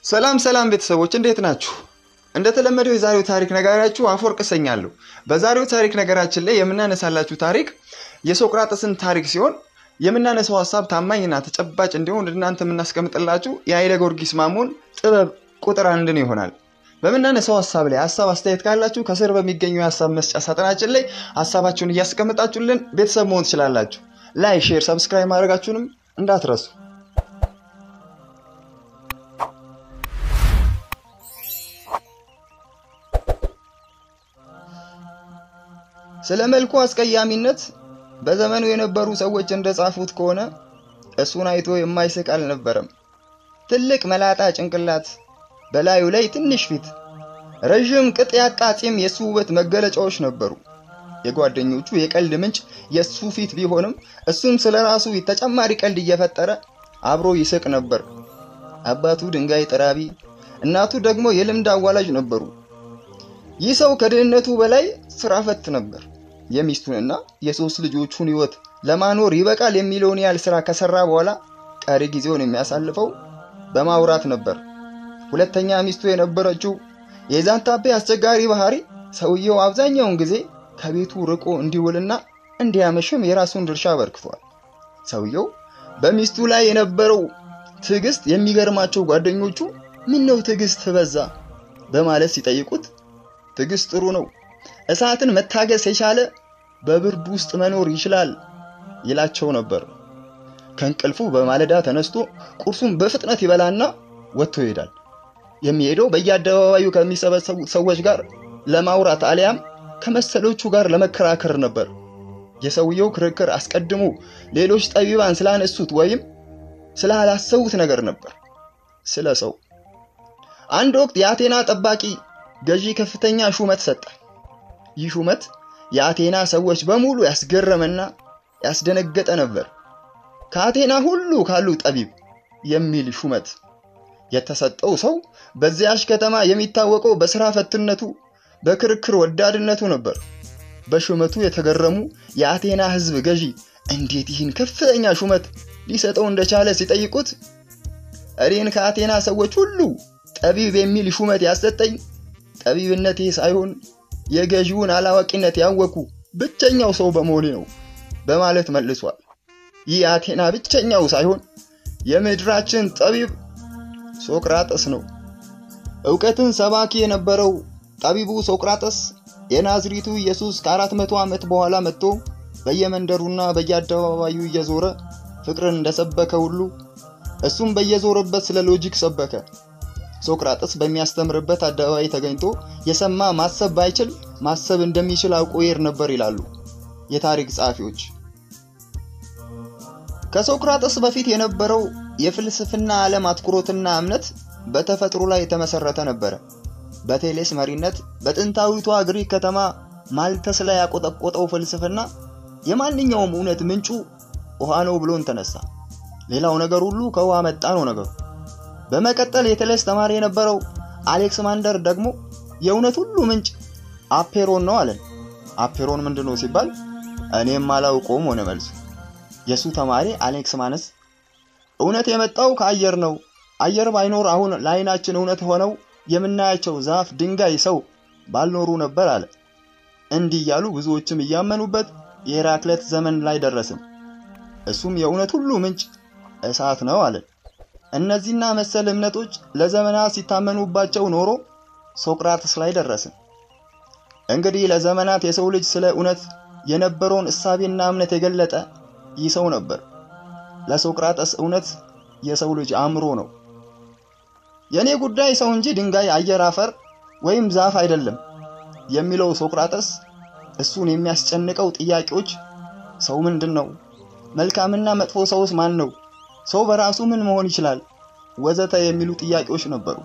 ሰላም ሰላም ቤተሰቦች እንዴት ናችሁ? እንደተለመደው የዛሬው ታሪክ ነጋሪያችሁ አፈወርቅ እሰኛለሁ። በዛሬው ታሪክ ነገራችን ላይ የምናነሳላችሁ ታሪክ የሶቅራጥስን ታሪክ ሲሆን የምናነሳው ሀሳብ ታማኝና ተጨባጭ እንዲሆን እናንተ የምናስቀምጥላችሁ የኃይለ ጊዮርጊስ ማሞን ጥበብ ቁጥር አንድን ይሆናል። በምናነሳው ሀሳብ ላይ ሀሳብ አስተያየት ካላችሁ ከስር በሚገኙ የሀሳብ መስጫ ሳጥናችን ላይ ሀሳባችሁን እያስቀምጣችሁልን ቤተሰብ መሆን ትችላላችሁ። ላይ ሼር፣ ሰብስክራይብ ማድረጋችሁንም እንዳትረሱ። ስለ መልኩ አስቀያሚነት በዘመኑ የነበሩ ሰዎች እንደጻፉት ከሆነ እሱን አይቶ የማይስቅ አልነበረም። ትልቅ መላጣ ጭንቅላት፣ በላዩ ላይ ትንሽ ፊት፣ ረዥም ቅጥ ያጣ ፂም የሱ ውበት መገለጫዎች ነበሩ። የጓደኞቹ የቀልድ ምንጭ የሱ ፊት ቢሆንም እሱም ስለ ራሱ ተጨማሪ ቀልድ እየፈጠረ አብሮ ይስቅ ነበር። አባቱ ድንጋይ ጠራቢ፣ እናቱ ደግሞ የልምድ አዋላጅ ነበሩ። ይህ ሰው ከድህነቱ በላይ ስራ ፈት ነበር። የሚስቱንና የሶስት ልጆቹን ህይወት ለማኖር ይበቃል የሚለውን ያህል ስራ ከሰራ በኋላ ቀሪ ጊዜውን የሚያሳልፈው በማውራት ነበር። ሁለተኛ ሚስቱ የነበረችው የዛንታቤ አስቸጋሪ ባህሪ ሰውየው አብዛኛውን ጊዜ ከቤቱ ርቆ እንዲውልና እንዲያመሽም የራሱን ድርሻ አበርክቷል። ሰውየው በሚስቱ ላይ የነበረው ትዕግስት የሚገርማቸው ጓደኞቹ ምን ነው ትዕግስት በዛ በማለት ሲጠይቁት ትዕግስት ጥሩ ነው፣ እሳትን መታገስ የቻለ በብርድ ውስጥ መኖር ይችላል ይላቸው ነበር። ከእንቅልፉ በማለዳ ተነስቶ ቁርሱን በፍጥነት ይበላና ወጥቶ ይሄዳል። የሚሄደው በየአደባባዩ ከሚሰበሰቡት ሰዎች ጋር ለማውራት አሊያም ከመሰሎቹ ጋር ለመከራከር ነበር። የሰውየው ክርክር አስቀድሞ ሌሎች ጠቢባን ስላነሱት ወይም ስላላሰቡት ነገር ነበር፣ ስለ ሰው። አንድ ወቅት የአቴና ጠባቂ ገዢ ከፍተኛ ሹመት ሰጠ። ይህ ሹመት የአቴና ሰዎች በሙሉ ያስገረመና ያስደነገጠ ነበር። ከአቴና ሁሉ ካሉ ጠቢብ የሚል ሹመት የተሰጠው ሰው በዚያች ከተማ የሚታወቀው በስራ ፈትነቱ፣ በክርክር ወዳድነቱ ነበር። በሹመቱ የተገረሙ የአቴና ሕዝብ ገዢ እንዴት ይህን ከፍተኛ ሹመት ሊሰጠው እንደቻለ ሲጠይቁት እኔን ከአቴና ሰዎች ሁሉ ጠቢብ የሚል ሹመት ያሰጠኝ ጠቢብነቴ ሳይሆን የገዢውን አላዋቂነት ያወኩ ብቸኛው ሰው በመሆኔ ነው በማለት መልሷል። ይህ አቴና ብቸኛው ሳይሆን የምድራችን ጠቢብ ሶቅራጠስ ነው። እውቀትን ሰባኪ የነበረው ጠቢቡ ሶቅራጠስ የናዝሪቱ ኢየሱስ ከአራት መቶ ዓመት በኋላ መጥቶ በየመንደሩና በየአደባባዩ እየዞረ ፍቅርን እንደሰበከ ሁሉ እሱም በየዞረበት ስለ ሎጂክ ሰበከ። ሶቅራጥስ በሚያስተምርበት አደባባይ ተገኝቶ የሰማ ማሰብ ባይችል ማሰብ እንደሚችል አውቆ ይሄድ ነበር ይላሉ የታሪክ ጸሐፊዎች። ከሶቅራጥስ በፊት የነበረው የፍልስፍና ዓለም አትኩሮትና እምነት በተፈጥሮ ላይ የተመሰረተ ነበረ። በቴሌስ መሪነት በጥንታዊቷ ግሪክ ከተማ ማልተስ ላይ ያቆጠቆጠው ፍልስፍና የማንኛውም እውነት ምንጩ ውሃ ነው ብሎን ተነሳ። ሌላው ነገር ሁሉ ከውሃ መጣ ነው ነገሩ። በመቀጠል የቴሌስ ተማሪ የነበረው አሌክስማንደር ደግሞ የእውነት ሁሉ ምንጭ አፔሮን ነው አለን። አፔሮን ምንድን ነው ሲባል እኔም አላውቀውም ሆነ መልሱ። የእሱ ተማሪ አሌክስማነስ እውነት የመጣው ከአየር ነው፣ አየር ባይኖር አሁን ለዓይናችን እውነት ሆነው የምናያቸው ዛፍ፣ ድንጋይ፣ ሰው ባልኖሩ ነበር አለ። እንዲህ እያሉ ብዙዎችም እያመኑበት የሄራክሌት ዘመን ላይ ደረስን። እሱም የእውነት ሁሉ ምንጭ እሳት ነው አለን። እነዚህና መሰል እምነቶች ለዘመናት ሲታመኑባቸው ኖሮ ሶቅራጥስ ላይ ደረስን። እንግዲህ ለዘመናት የሰው ልጅ ስለ እውነት የነበረውን እሳቤና እምነት የገለጠ ይህ ሰው ነበር። ለሶቅራጠስ እውነት የሰው ልጅ አእምሮ ነው። የእኔ ጉዳይ ሰው እንጂ ድንጋይ፣ አየር፣ አፈር ወይም ዛፍ አይደለም የሚለው ሶቅራጠስ እሱን የሚያስጨንቀው ጥያቄዎች ሰው ምንድን ነው? መልካምና መጥፎ ሰውስ ማን ነው? ሰው በራሱ ምን መሆን ይችላል? ወዘተ የሚሉ ጥያቄዎች ነበሩ።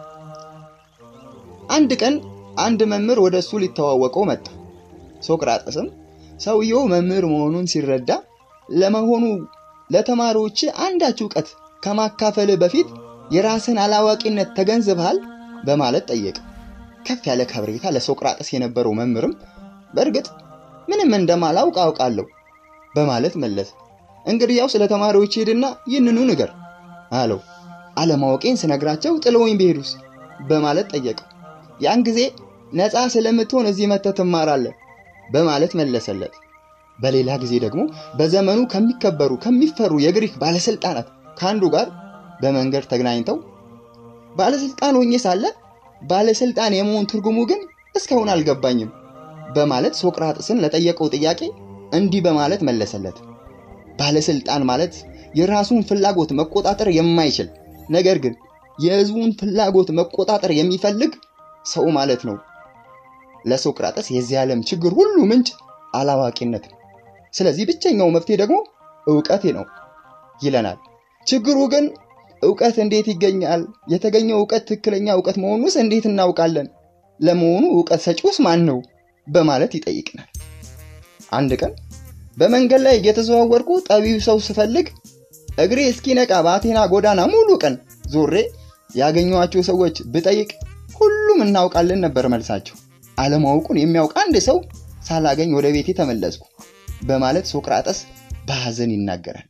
አንድ ቀን አንድ መምህር ወደ እሱ ሊተዋወቀው መጣ። ሶቅራጠስም ሰውየው መምህር መሆኑን ሲረዳ ለመሆኑ ለተማሪዎች አንዳች እውቀት ከማካፈል በፊት የራስን አላዋቂነት ተገንዝበሃል? በማለት ጠየቀ። ከፍ ያለ ከብሬታ ለሶቅራጠስ የነበረው መምህርም በእርግጥ ምንም እንደማላውቅ አውቃለሁ በማለት መለሰ። እንግዲህ ያው ስለ ተማሪዎች ሄድና ይህንኑ ንገር አለው። አለማወቄን ስነግራቸው ጥለውኝ ቢሄዱስ በማለት ጠየቀው። ያን ጊዜ ነፃ ስለምትሆን እዚህ መተህ ትማራለህ በማለት መለሰለት። በሌላ ጊዜ ደግሞ በዘመኑ ከሚከበሩ ከሚፈሩ የግሪክ ባለስልጣናት ከአንዱ ጋር በመንገድ ተገናኝተው ባለስልጣን ሆኜ ሳለ ባለስልጣን የመሆን ትርጉሙ ግን እስካሁን አልገባኝም በማለት ሶቅራጥስን ለጠየቀው ጥያቄ እንዲህ በማለት መለሰለት። ባለስልጣን ማለት የራሱን ፍላጎት መቆጣጠር የማይችል ነገር ግን የህዝቡን ፍላጎት መቆጣጠር የሚፈልግ ሰው ማለት ነው። ለሶቅራጠስ የዚህ ዓለም ችግር ሁሉ ምንጭ አላዋቂነት ነው። ስለዚህ ብቸኛው መፍትሄ ደግሞ እውቀቴ ነው ይለናል። ችግሩ ግን እውቀት እንዴት ይገኛል? የተገኘው እውቀት ትክክለኛ እውቀት መሆኑስ እንዴት እናውቃለን? ለመሆኑ እውቀት ሰጪውስ ማን ነው? በማለት ይጠይቅናል። አንድ ቀን በመንገድ ላይ እየተዘዋወርኩ ጠቢው ሰው ስፈልግ እግሬ እስኪነቃ በአቴና ጎዳና ሙሉ ቀን ዞሬ ያገኘኋቸው ሰዎች ብጠይቅ ሁሉም እናውቃለን ነበር መልሳቸው። አለማወቁን የሚያውቅ አንድ ሰው ሳላገኝ ወደ ቤቴ ተመለስኩ በማለት ሶቅራጠስ በሐዘን ይናገራል።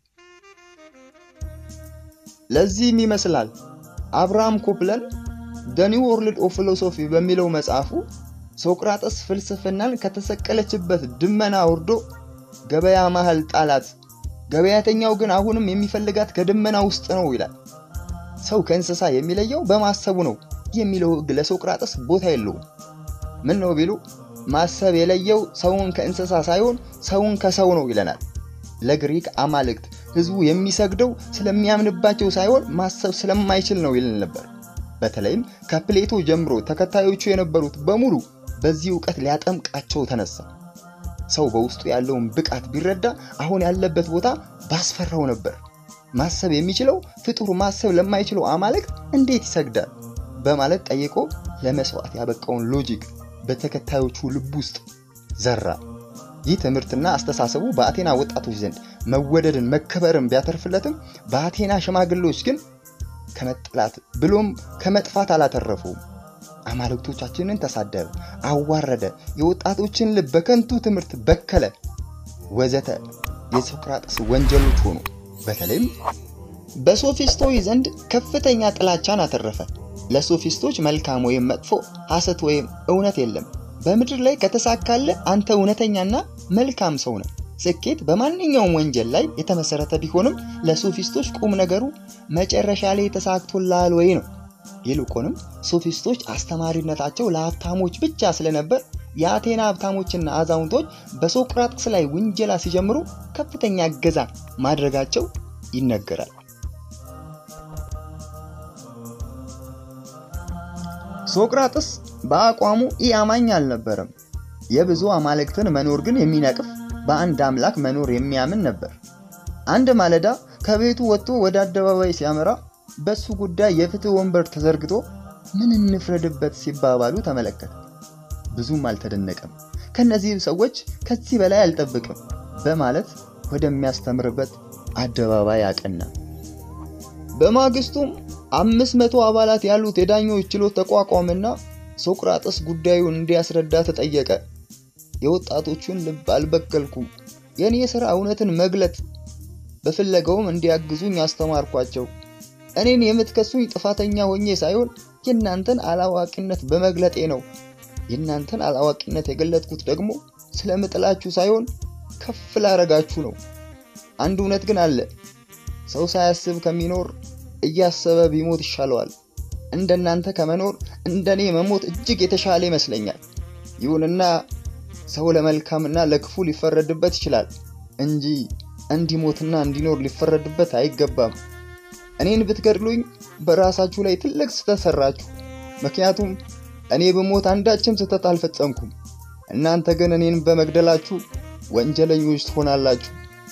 ለዚህም ይመስላል አብርሃም ኮፕለን ደ ኒው ወርልድ ኦፍ ፊሎሶፊ በሚለው መጽሐፉ ሶቅራጠስ ፍልስፍናን ከተሰቀለችበት ድመና ወርዶ ገበያ መሃል ጣላት፣ ገበያተኛው ግን አሁንም የሚፈልጋት ከድመና ውስጥ ነው ይላል። ሰው ከእንስሳ የሚለየው በማሰቡ ነው የሚለው ሕግ ለሶቅራጠስ ቦታ የለውም። ምን ነው ቢሉ ማሰብ የለየው ሰውን ከእንስሳ ሳይሆን ሰውን ከሰው ነው ይለናል። ለግሪክ አማልክት ህዝቡ የሚሰግደው ስለሚያምንባቸው ሳይሆን ማሰብ ስለማይችል ነው ይልን ነበር። በተለይም ከፕሌቶ ጀምሮ ተከታዮቹ የነበሩት በሙሉ በዚህ እውቀት ሊያጠምቃቸው ተነሳ። ሰው በውስጡ ያለውን ብቃት ቢረዳ አሁን ያለበት ቦታ ባስፈራው ነበር። ማሰብ የሚችለው ፍጡር ማሰብ ለማይችለው አማልክት እንዴት ይሰግዳል? በማለት ጠይቆ ለመስዋዕት ያበቃውን ሎጂክ በተከታዮቹ ልብ ውስጥ ዘራ። ይህ ትምህርትና አስተሳሰቡ በአቴና ወጣቶች ዘንድ መወደድን መከበርን ቢያተርፍለትም በአቴና ሽማግሌዎች ግን ከመጥላት ብሎም ከመጥፋት አላተረፉም። አማልክቶቻችንን ተሳደበ፣ አዋረደ፣ የወጣቶችን ልብ በከንቱ ትምህርት በከለ፣ ወዘተ የሶቅራጥስ ወንጀሎች ሆኑ። በተለይም በሶፊስቶች ዘንድ ከፍተኛ ጥላቻን አተረፈ። ለሶፊስቶች መልካም ወይም መጥፎ፣ ሐሰት ወይም እውነት የለም። በምድር ላይ ከተሳካለ አንተ እውነተኛና መልካም ሰው ነህ። ስኬት በማንኛውም ወንጀል ላይ የተመሰረተ ቢሆንም ለሶፊስቶች ቁም ነገሩ መጨረሻ ላይ ተሳክቶላል ወይ ነው። ይልቁንም ሶፊስቶች አስተማሪነታቸው ለሀብታሞች ብቻ ስለነበር የአቴና ሀብታሞችና አዛውንቶች በሶቅራጥስ ላይ ውንጀላ ሲጀምሩ ከፍተኛ እገዛ ማድረጋቸው ይነገራል። ሶቅራጥስ በአቋሙ ኢ አማኝ አልነበረም። የብዙ አማልክትን መኖር ግን የሚነቅፍ በአንድ አምላክ መኖር የሚያምን ነበር። አንድ ማለዳ ከቤቱ ወጥቶ ወደ አደባባይ ሲያመራ በሱ ጉዳይ የፍትህ ወንበር ተዘርግቶ ምን እንፍረድበት ሲባባሉ ተመለከተ። ብዙም አልተደነቀም። ከነዚህ ሰዎች ከዚህ በላይ አልጠብቅም በማለት ወደሚያስተምርበት አደባባይ አቀና። በማግስቱም አምስት መቶ አባላት ያሉት የዳኞች ችሎት ተቋቋመና ሶቅራጥስ ጉዳዩን እንዲያስረዳ ተጠየቀ። የወጣቶቹን ልብ አልበከልኩም። የእኔ ሥራ እውነትን መግለጥ፣ በፍለጋውም እንዲያግዙኝ አስተማርኳቸው። እኔን የምትከሱኝ ጥፋተኛ ሆኜ ሳይሆን የእናንተን አላዋቂነት በመግለጤ ነው። የእናንተን አላዋቂነት የገለጥኩት ደግሞ ስለምጥላችሁ ሳይሆን ከፍ ላረጋችሁ ነው። አንድ እውነት ግን አለ። ሰው ሳያስብ ከሚኖር እያሰበ ቢሞት ይሻለዋል። እንደናንተ ከመኖር እንደኔ መሞት እጅግ የተሻለ ይመስለኛል። ይሁንና ሰው ለመልካምና ለክፉ ሊፈረድበት ይችላል እንጂ እንዲሞትና እንዲኖር ሊፈረድበት አይገባም። እኔን ብትገድሉኝ በራሳችሁ ላይ ትልቅ ስህተት ሰራችሁ። ምክንያቱም እኔ በሞት አንዳችም ስህተት አልፈጸምኩም። እናንተ ግን እኔን በመግደላችሁ ወንጀለኞች ትሆናላችሁ።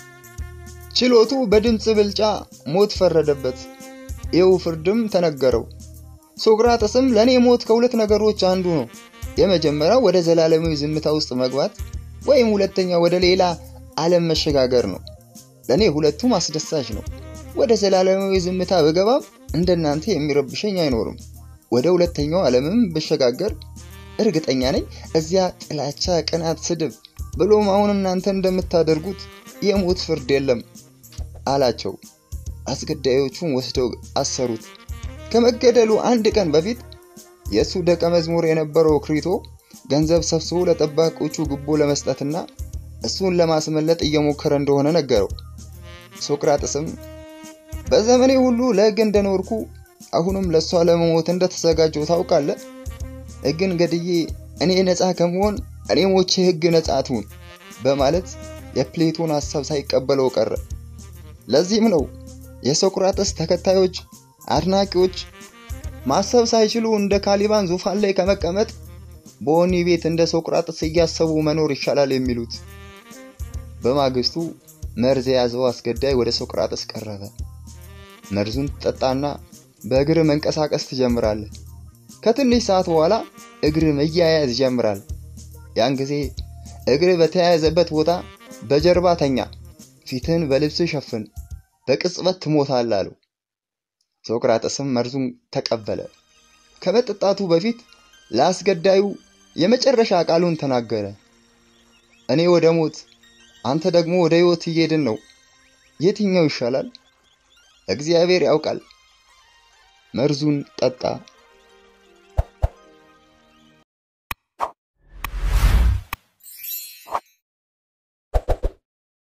ችሎቱ በድምፅ ብልጫ ሞት ፈረደበት። ይኸው ፍርድም ተነገረው። ሶቅራጥስም ለእኔ ሞት ከሁለት ነገሮች አንዱ ነው። የመጀመሪያው ወደ ዘላለማዊ ዝምታ ውስጥ መግባት ወይም ሁለተኛው ወደ ሌላ ዓለም መሸጋገር ነው። ለእኔ ሁለቱም አስደሳች ነው። ወደ ዘላለማዊ ዝምታ ብገባም እንደናንተ የሚረብሸኝ አይኖርም። ወደ ሁለተኛው ዓለምም ብሸጋገር እርግጠኛ ነኝ እዚያ ጥላቻ፣ ቅናት፣ ስድብ ብሎም አሁን እናንተ እንደምታደርጉት የሞት ፍርድ የለም አላቸው። አስገዳዮቹን ወስደው አሰሩት። ከመገደሉ አንድ ቀን በፊት የእሱ ደቀ መዝሙር የነበረው ክሪቶ ገንዘብ ሰብስቦ ለጠባቆቹ ጉቦ ለመስጠትና እሱን ለማስመለጥ እየሞከረ እንደሆነ ነገረው። ሶቅራጥስም በዘመኔ ሁሉ ለሕግ እንደኖርኩ አሁንም ለእሷ ለመሞት እንደተዘጋጀው ታውቃለህ። ሕግን ገድዬ እኔ ነፃ ከመሆን እኔ ሞቼ ሕግ ነፃ ትሁን በማለት የፕሌቶን ሐሳብ ሳይቀበለው ቀረ። ለዚህም ነው የሶቅራጥስ ተከታዮች አድናቂዎች ማሰብ ሳይችሉ እንደ ካሊባን ዙፋን ላይ ከመቀመጥ በወህኒ ቤት እንደ ሶቅራጥስ እያሰቡ መኖር ይሻላል የሚሉት። በማግስቱ መርዝ የያዘው አስገዳይ ወደ ሶቅራጥስ ቀረበ። መርዙን ትጠጣና በእግር መንቀሳቀስ ትጀምራለህ። ከትንሽ ሰዓት በኋላ እግር መያያዝ ይጀምራል። ያን ጊዜ እግር በተያያዘበት ቦታ በጀርባ ተኛ፣ ፊትህን በልብስ ሸፍን፣ በቅጽበት ትሞታለህ አለው። ሶቅራጥስም መርዙን ተቀበለ። ከመጠጣቱ በፊት ለአስገዳዩ የመጨረሻ ቃሉን ተናገረ። እኔ ወደ ሞት፣ አንተ ደግሞ ወደ ሕይወት እየሄድን ነው። የትኛው ይሻላል? እግዚአብሔር ያውቃል። መርዙን ጠጣ።